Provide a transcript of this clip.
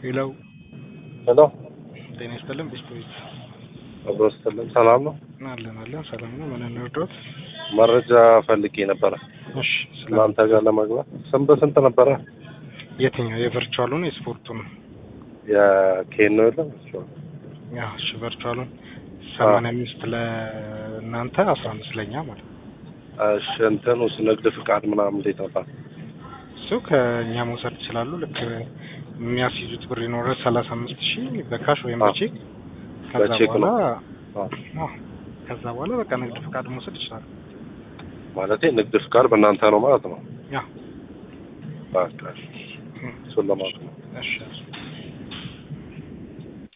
ሄለው ሄሎ ጤና ይስጥልን ቢስፖይት አብሮ ስትልም ሰላም ነው። አለን አለን ሰላም ነው። ምን እንርዳዎት? መረጃ ፈልጌ ነበረ እሺ ስለ እናንተ ጋር ለመግባት ስንት በስንት ነበረ? የትኛው የቨርቹዋሉን የስፖርቱን? የኬን ነው የለም ያ እሺ ቨርቹዋሉን ሰማንያ አምስት ለእናንተ አስራ አምስት ለኛ ማለት ነው። እሺ እንትኑስ ንግድ ፍቃድ ምናምን እንዴት ነበር? እሱ ከእኛ መውሰድ ይችላሉ። ልክ የሚያስይዙት ብር ይኖራል ሰላሳ አምስት ሺህ በካሽ ወይም አዎ። በቼክ ከዛ በቼክ በኋላ ነው። አዎ። አዎ፣ ከዛ በኋላ በቃ ንግድ ፍቃድ መውሰድ ይችላሉ። ማለቴ ንግድ ፍቃድ በእናንተ ነው ማለት ነው። ያ በቃ እሺ። እሱን ለማለት ነው። እሺ